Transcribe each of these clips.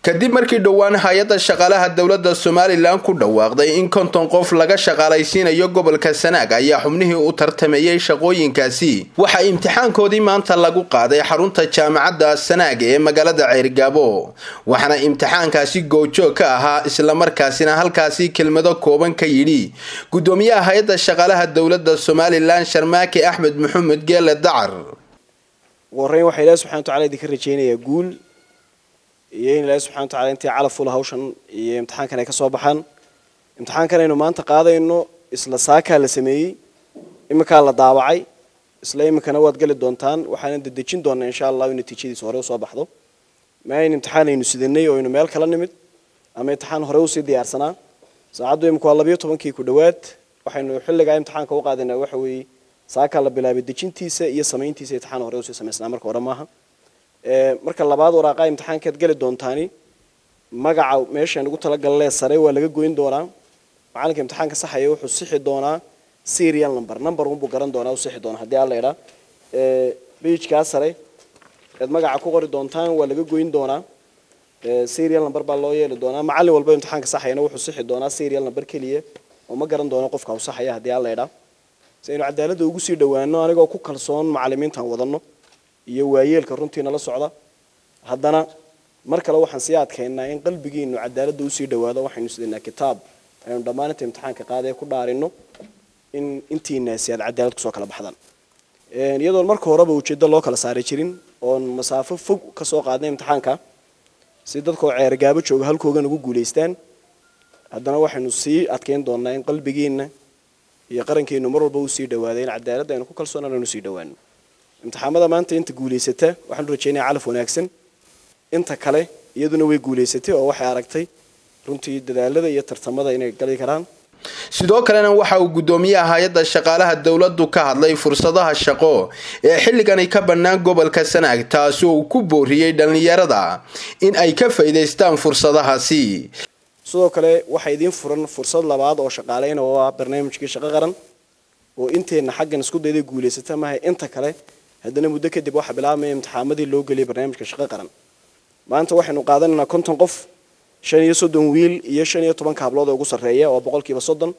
kadib markii dhowaan hay-adda shaqaalaha dowladda somalilan ku dhawaaqday in konton qof laga shaqaalaysiinayo gobolka sanaag ayaa xubnihii u tartameeyey shaqooyinkaasi waxaa imtixaankoodii maanta lagu qaaday xarunta jaamacadda sanaag ee magaalada ceyrgaabo waxaana imtixaankaasi goojoog ka ahaa islamarkaasina halkaasi kelmado kooban ka yidhi gudoomiyaha hay-adda shaqaalaha dowladda somalilan sharmaake axmed maxamed geele dacar ugu horreyn waxaa ilaahi subxana watacala idinka rajaynayaa guul iyo in ilaahi subxana watacala intii calaf ula hawshan iyo imtixaankan ay ka soo baxaan imtixaankan aynu maanta qaadayno isla saakaa la sameeyey iminkaa la daawacay isla iminkana waad geli doontaan waxaana dedejin doonaa insha allahu in natiijadiisa hore usoo baxdo ma ayn imtixaan aynu sidanay oo aynu meel kala nimid ama imtixaan hore usii diyaarsanaa saacaddu imika waa labiyo tobankii ku dhowaad waxaynu xilligaa imtixaanka u qaadaynaa waxa weeye saakaa la bilaabay dejintiisa iyo samayntiisa imtixaan hore usii samaysnaa marka hore maaha marka labaad waraaqaa imtixaankaad geli doontaani magaca meeshaan ugu talagalee sare waa laga goyn doonaa macalinka imtixaanka saxaya wuxuu sixi doonaa serial number number unbuu garan doonaa u sixi doonaa haddii alla idhaa bejkaa sare eed magaca ku qori doontaan waa laga goyn doonaa serial number baa loo yeeli doonaa macallin walba imtixaanka saxayana wuxuu sixi doonaa serial number keliya oo ma garan doono qofka u saxaya haddii alla idhaa si aynu cadaaladda ugu sii dhowaano anigoo ku kalsoon macallimiintan wadano iyo waayeelka runtii nala socda haddana mar kale waxaan sii adkaynaa in qalbigiinu cadaaladda usii dhowaado waxaynu sidaynaa kitaab aynu dhammaananta imtixaanka qaadee ku dhaarino in intiinaasi aad cadaalad kusoo kala baxdaan iyadoon marka horeba ujeeddo loo kala saari jirin oon masaafo fog ka soo qaadnay imtixaanka si dadkoo ceergaabo jooga halkoogan ugu guulaystaan haddana waxaynu sii adkayn doonaa in qalbigiina iyo qarankeenu mar walba usii dhawaaday in cadaaladda aynu ku kalsoonaan aynu usii dhawaano imtixaamada maanta inta guulaysata waxaanu rajaynaya calaf wanaagsan inta kale iyaduna way guulaysatay oo waxay aragtay runtii dadaalada iyo tartamada inay gali karaan sidoo kalena waxa uu gudoomiyaha hay-adda shaqaalaha dowladdu ka hadlay fursadaha shaqo ee xilligani ka bannaan gobolka sanaag taasi oo uu ku booriyey dhallinyarada in ay ka faa'iidaystaan fursadahaasi sidoo kale waxaa idiin furan fursad labaad oo shaqaaleyna oo ah barnaamijkii shaqo qaran oo inteenna xaggan isku dayday guulaysata maaha inta kale haddana muddo kadib waxaa bilaabmaya imtixaamadii loo geliyay barnaamijka shaqo qaran maanta waxaynu qaadanaynaa konton qof shan iyo soddon wiil iyo shan iyo tobanka hablood oo ugu sarreeya oo boqolkiiba soddon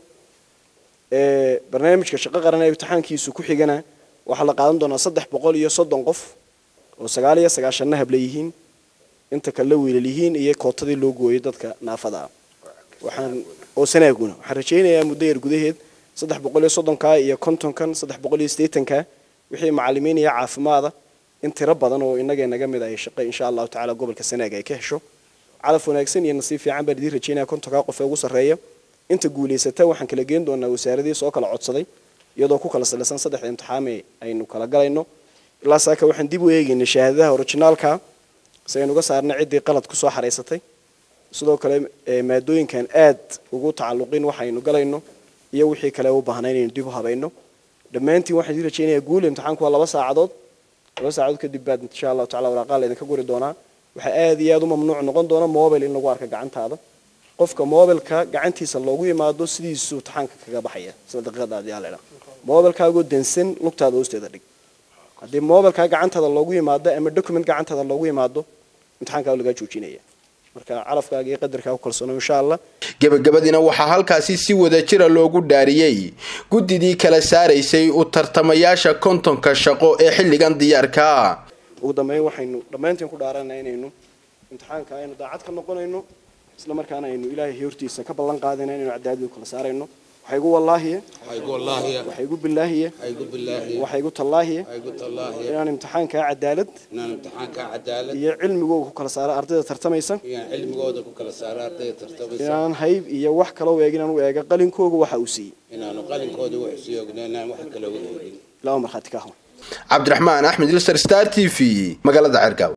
barnaamijka shaqo qaran ee imtixaankiisu ku xigana waxaa la qaadan doonaa saddex boqol iyo soddon qof oo sagaal iyo sagaashanna hable yihiin inta kale wiilal yihiin iyo kootadii loo gooyay dadka naafada ah waxaan oo sanaaguna waxaan rajaynayaa muddo yar gudaheed saddex boqol iyo soddonka iyo kontonkan saddex boqol iyo siddeetanka wixii macallimiin iyo caafimaada in tiro badan oo innaga naga mid ay shaqo insha allahu tacala gobolka sanaag ay ka hesho calaf wanaagsan iyo nasiib fiican baan idiin rajaynaya kontonkaa qof ee ugu sarreeya inta guulaysata waxaan kala geen doonaa wasaaradii soo kala codsaday iyadoo ku kala salaysan saddexda imtixaame aynu kala galayno ilaa saaka waxaan dib u eegaynay shahaadadaha orijinaalka si aynu uga saarnay ciddii qalad kusoo xaraysatay sidoo kale maadooyinkan aad ugu tacalluqin waxaynu galayno iyo wixii kale u baahnaa inaynu dib u habayno dhammaantiin waxaan idiin rajaynayaa guul imtixaanku waa laba saacadood laba saacadood kadib baad insha allahu tacala waraaqaa laydinka guri doonaa waxaa aad iyo aad u mamnuuc noqon doona mobile in lagu arka gacantaada qofka mobilka gacantiisa loogu yimaado sidiisuu imtixaanka kaga baxaya sida daqiiqadaadii aa laydhaa mobilkaagoo dansan lugtaada hoosteeda dhig haddii mobilkaa gacantaada loogu yimaado ama document gacantaada loogu yimaado imtixaankaa lagaa joojinaya marka calafkaaga iyo qadarkaa ku kalsoono insha allah gebagabadiina waxaa halkaasi si wadajira loogu dhaariyey guddidii kala saaraysay u tartamayaasha kontonka shaqo ee xilligan diyaarkaa ugu dambeyn waxaynu dhammaantiin ku dhaaranaa inaynu imtixaanka aynu daacad ka noqonayno isla markaana aynu ilaahay hortiisa ka ballan qaadayna inaynu cadaaladu kala saarayno waxay igu wallaahiye waxay igu bilaahiye waxay igu tallaahiye inaan imtixaankaa cadaalad iyo cilmigooda ku kala saaro ardayda tartamaysa inaan hayb iyo wax kaloo eeg inaan u eega qalinkooga waxa uu siiyey ilaa markhaati ka ahwan cabdiraxmaan axmed ilser star t v magaalada cergaaw